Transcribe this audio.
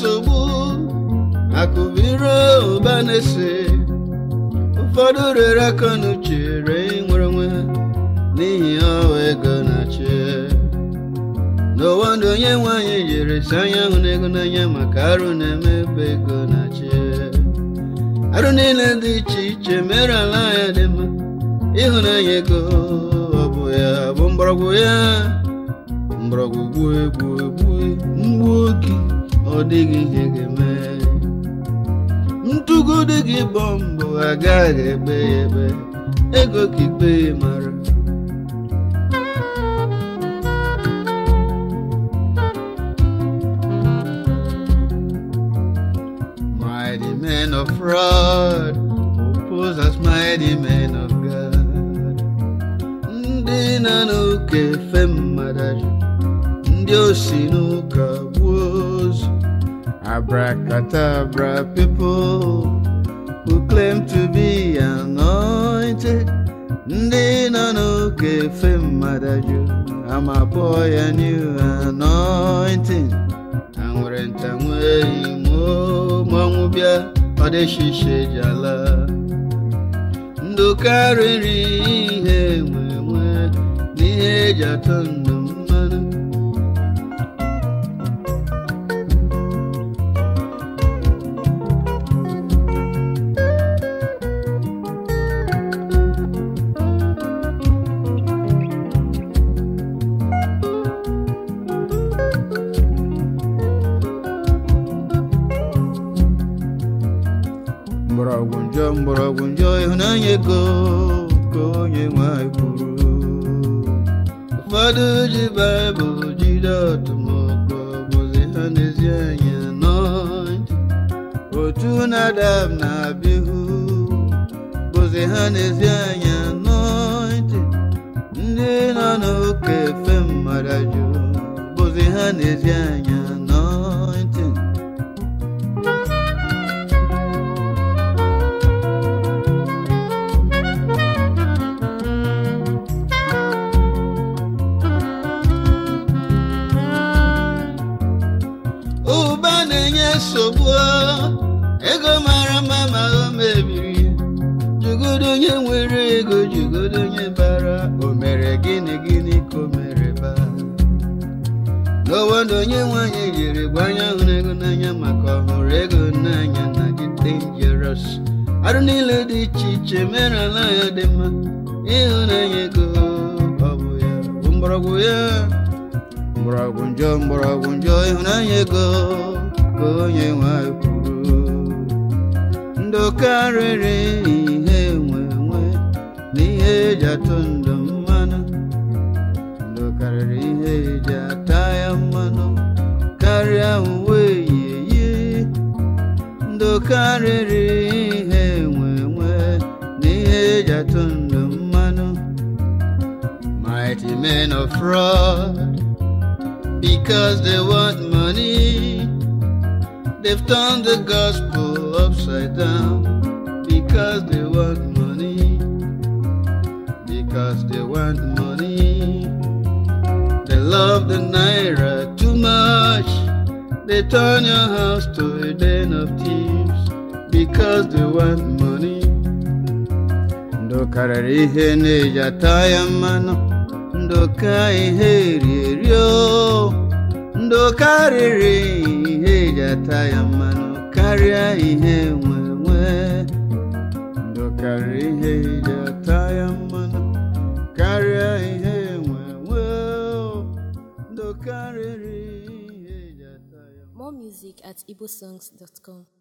nsogbu akụbiro ụba na-ese ụfọdụ rere aka n'uche ree nwere onwe ha n'ihi ọwa ego na-achị n'ụwa ndụ onye nwanyị jiri si anya hụ n'ego n'anya maka arụ na-eme ebe ego na-achị arụ niile dị iche iche mere ala ya dị mma ịhụnanya ego ọ bụ ya bụ mgbọrọgwụ ya mgbọrọgwụ gbue gbue gbue mgbu oge ọ dịghị ihe ga-eme ntụgide gị bọmbụ agaghị egbe ya egbe ego ka ikpe mara mighty men of fraud oppose us mighty men of God ndị na n'ụka efe mmadụ ndị osi n'ụka gbuo ozu abracadabra people who claim to be anointed ndị nọ n'ụka efe mmadụ amapọ ya new anointing ha nwere nta nwee imo mmanwụ bịa ọ dịshishe ji ala ndụ karịrị ihe nwe nwe n'ihe eji atọ ndụ mmanụ mgbọrọgwụ njọ mgbọrọgwụ njọ ịhụnanya ego ka onye nwanyị kwuru ụfọdụ ji baịbụl jide ọtụmọkpọ bụzi ha n'ezi anya nọntị otu nadab na abihu bụzi ha n'ezi anya nọntị ndị nọ n'ụka efe mmadụ jụ bụzi ha n'ezi anya nọntị ụba na-enye nsogbu ego mara mma ma o mebiri ya jugodo onye nwere ego jugodo onye bara o mere gịnị gịnị ka o mere ba n'ụwa ndụ onye nwanyị jiri gbanya hụrụ ego n'anya maka ọhụrụ ego n'anya na dị dangerous arụ niile dị iche iche mere ala ya dị mma ịhụnanya ego ọ bụ ya bụ mgbọrọgwụ ya mgbọrọgwụ njọ mgbọrọgwụ njọ ịhụnanya ego ka onye nwanyị kwuru ndụ karịrị ihe nwe nwe n'ihe eji atụ ndụ mmanụ ndụ karịrị ihe eji ata ya mmanụ karịa uwe yiyi ndụ karịrị ihe nwe nwe n'ihe eji atụ ndụ mmanụ mighty men of fraud because they want money. They've turned the gospel upside down because they want money. Because they want money. They love the naira too much. They turn your house to a den of thieves because they want money. Ndụ karịrị ihe na-eji ata ya mmanụ ndụ ka ihe eri o ndụ karịrị ihe eji ata ya mmanụ karịa ihe nwe nwe ndụ karịrị ihe eji ata ya mmanụ karịa ihe nwe nwe o ndụ karịrị ihe eji ata ya More music at igbosongs.com.